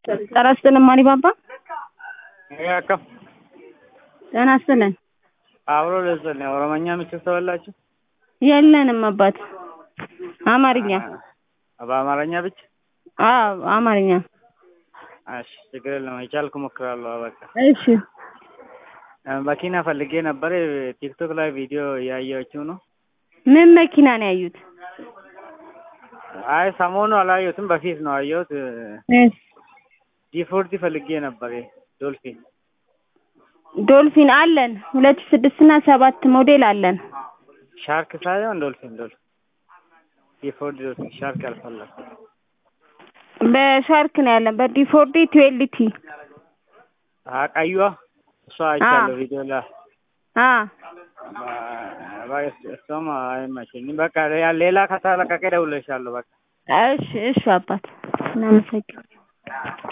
ጤና ይስጥልን ማን ባባ ያከ ጤና ይስጥልን አብሮ ልስጥልኝ ኦሮመኛ ምችል ተበላችሁ የለንም አባት አማርኛ በአማርኛ ብቻ አዎ አማርኛ እሺ ችግር የለም የቻልኩ እሞክራለሁ በቃ እሺ መኪና ፈልጌ ነበር ቲክቶክ ላይ ቪዲዮ እያየችው ነው ምን መኪና ነው ያዩት አይ ሰሞኑ አላየሁትም በፊት ነው አየሁት እሺ ዲፎርቲ ፈልጌ ነበር ዶልፊን ዶልፊን አለን ሁለት ሺህ ስድስት እና ሰባት ሞዴል አለን ሻርክ ሳይሆን ዶልፊን ዶልፊን ዲፎርድ ዶልፊን ሻርክ አልፈለኩም በሻርክ ነው ያለን በዲፎርዲ ትዌልቲ ቀዩዋ እሷ አይቻለሁ ቪዲዮ ላይ አ እሷም አይመቸኝም በቃ ሌላ ከተለቀቀ እደውልልሻለሁ በቃ እሺ እሺ አባት እናመሰግናለን